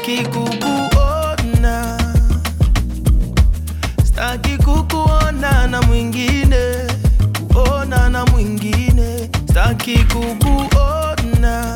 staki kukuona, staki kukuona na mwingine, kuona na mwingine, staki kukuona,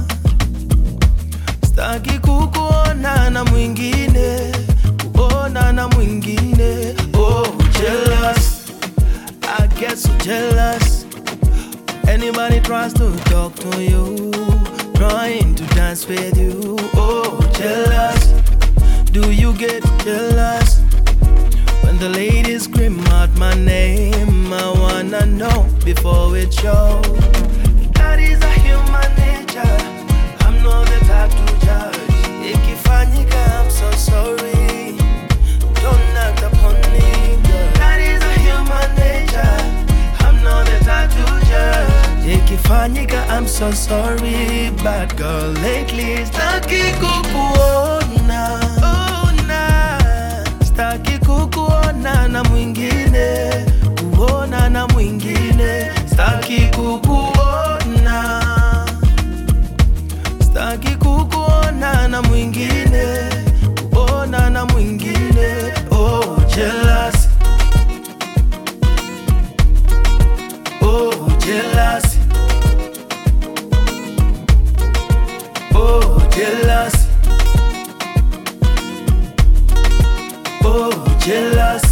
staki kukuona na mwingine, kuona na mwingine. Oh, jealous, I get so jealous. Anybody tries to talk to you, trying to dance with you. Oh, jealous. Do you get jealous? When the ladies scream out my name, I wanna know before it shows. That is a human nature. I'm not the type to judge. Ikifanyika, I'm so sorry. Don't act upon me, girl. That is a human nature. I'm not the type to judge. Ikifanyika, I'm so sorry, bad girl. Lately, staki kukuona, ona, staki kukuona na mwingine, kuona na mwingine, staki kukuona, staki kukuona na mwingine, kuona na mwingine. Oh, jealous. Oh, jealous. Oh, jealous. Oh, jealous.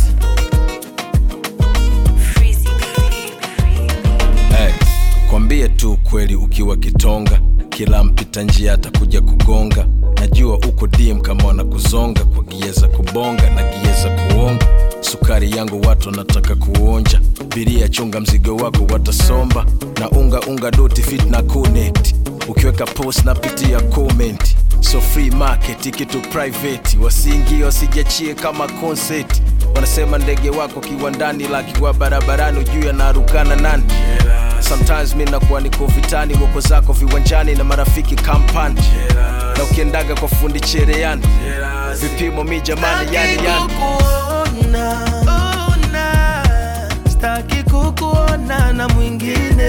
Hey, kwambie tu kweli ukiwa kitonga, kila mpita njia atakuja kugonga. Najua uko dim kama wanakuzonga kwa gia za kubonga na gia za kuonga. Sukari yangu watu wanataka kuonja, biria chunga mzigo wako watasomba, na unga unga doti fit na connect. Ukiweka post napitia comment, so free market kitu private, wasiingie wasijachie kama concert. Wanasema ndege wako kiwandani, lakiwa barabarani, ujui anarukana nani sometimes mi nakuwa niko vitani wako zako viwanjani na marafiki kampani na ukiendaga kwa fundi chereani vipimo mi jamani yani yani kukuona, ona, staki kukuona na mwingine